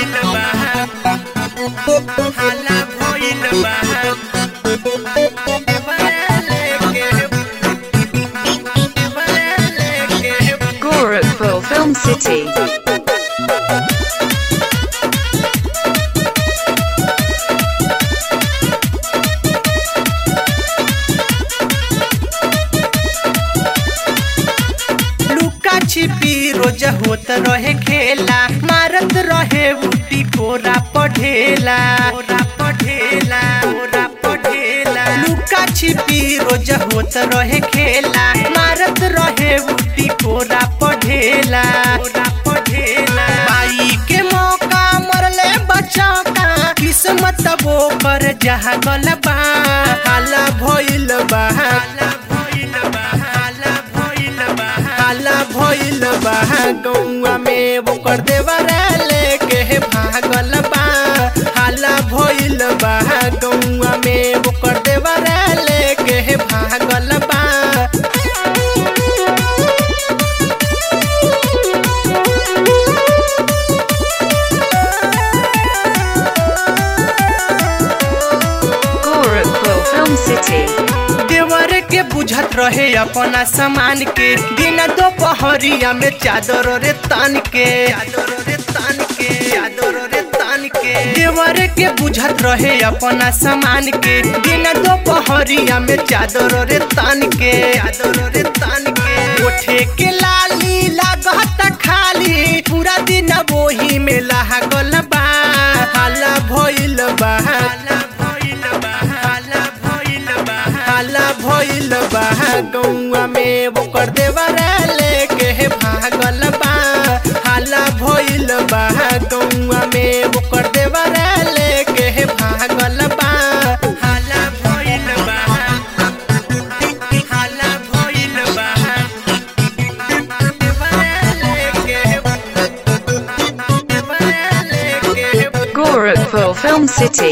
भइल बा हाला भइल बा Gorakhpur Film City. लुका छिपी रोज होत रहे खेला मारत रहे उटी कोरा पढ़ेला कोरा पढ़ेला कोरा पढ़ेला लुका छिपी रोज होत रहे खेला मारत रहे उटी कोरा पढ़ेला कोरा पढ़ेला पाई के मौका मरले बचा का किस्मत वो पर जहाँ गल बा हाला भइल बा हाला भइल बा हाला भइल बा हाला भइल बा गौआ में वो कर देवरा लेके भागल बा हाला भइल बा गौआ में वो कर देवरा लेके भागल बा Gorakhpur Film City. देवर के बुझत रहे अपना सामान के दिन दोपहरिया में चादर रे तान के चादर रे तान के चादर रे तान के देवर के बुझत रहे अपना सामान के दिन दोपहरिया में चादर रे तान के चादर रे तान के उठे के लाली लागत खाली पूरा दिन वही में लागल बा हाला भइल बा हाला भइल बा हाला भइल बा हाला भइल बा गौआ में वो कर देवरा लेके भागल बा हाला भइल बा गौआ में वो कर देवरा लेके भागल बा हाला भइल बा हाला भइल बा देवरा लेके देवरा लेके Gorakhpur Film City.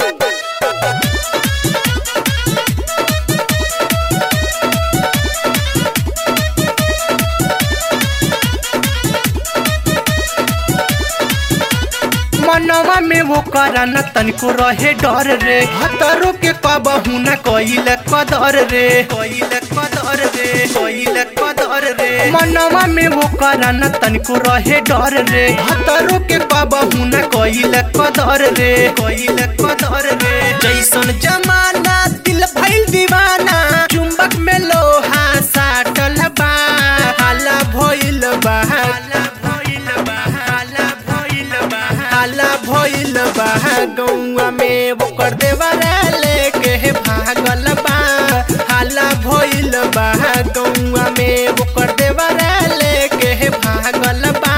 मनवा में वो करन तनिको रहे डर रे हतरो के कबहू न कइल कदर रे कइल कदर रे कइल कदर रे मनवा में वो करन तनिको रहे डर रे हतरो के कबहू न कइल कदर रे कइल कदर रे जैसन जमाना दिल भइल दीवाना चुंबक में लोहा साटल बा हाला भइल बा हाला भइल बा हाला भइल बा हाला भइल बा गौआ में वो कर देवरा लेके भागल बा हाला भइल बा गौआ में वो कर देवरा लेके भागल बा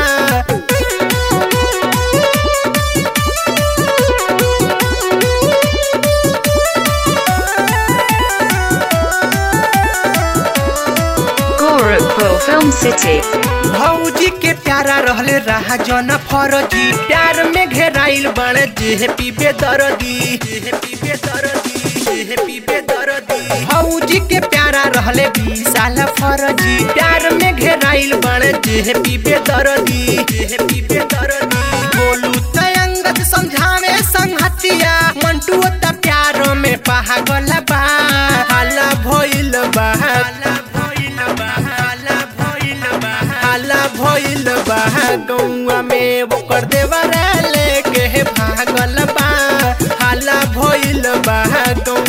Gorakhpur Film City. भौजी के प्यारा रहले रहा जन फरजी प्यार में घेराइल बड़े जेहे पीबे दरदी जेहे पीबे दरदी जेहे पीबे दरदी भौजी के प्यारा रहले विशाल फरजी प्यार में घेराइल बड़े जेहे पीबे दरदी जेहे पीबे दरदी बोलू तयंगत समझावे संगतिया मंटू त प्यार में पागल बा हाला भइल बा हाला भइल बा हाला भइल बा हाला भइल बा गौआ में वो कर देवरा लेके भागल बा हाला भइल बा गौआ